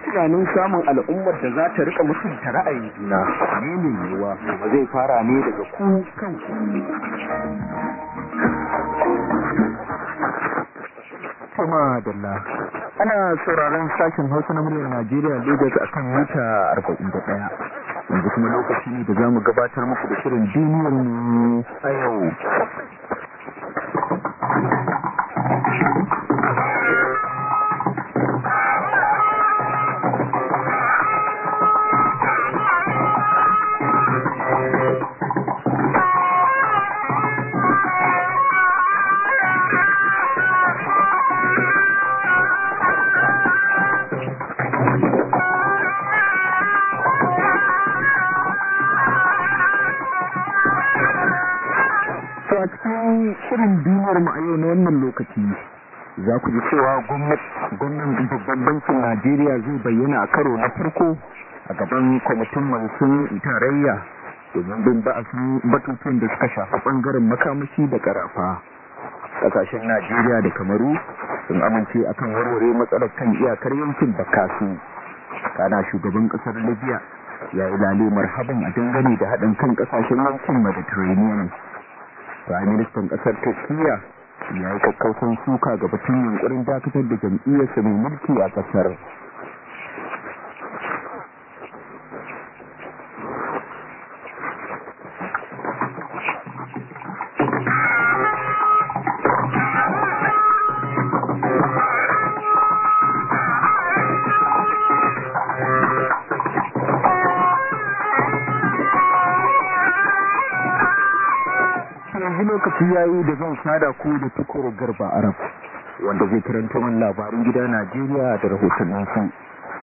tunanin samun al'ummar da za ta rika mutunta ra'ayin juna ne ne yiwuwa ba zai fara ne daga ku kanku Kuma Dalla. Ana sauraron sashen Hausa na muryar Najeriya Lagos a kan mita 41. Yanzu kuma lokaci ne da za mu gabatar muku da shirin duniyar mu a yau. To a cikin shirin duniyar mu a yau na wannan lokaci za ku ji cewa gwamnan babban bankin Najeriya zai bayyana a karo na farko a gaban kwamitin masu tarayya domin bin ba'asin batutuwan da suka shafi bangaren makamashi da karafa. Kasashen Najeriya da Kamaru sun amince akan warware matsalar kan iyakar yankin Bakasu. Kana shugaban kasar Libya ya yi lale marhaban a dangane da haɗin kan kasashen yankin Mediterranean. Prime Ministan kasar Turkiyya ya yi kakkausan suka ga batun yunkurin dakatar da jam'iyyarsa mai mulki a kasar. yanzu lokaci ya yi da zan sada ku da tukuru garba arab wanda zai karanta min labarin gida najeriya da rahotannin su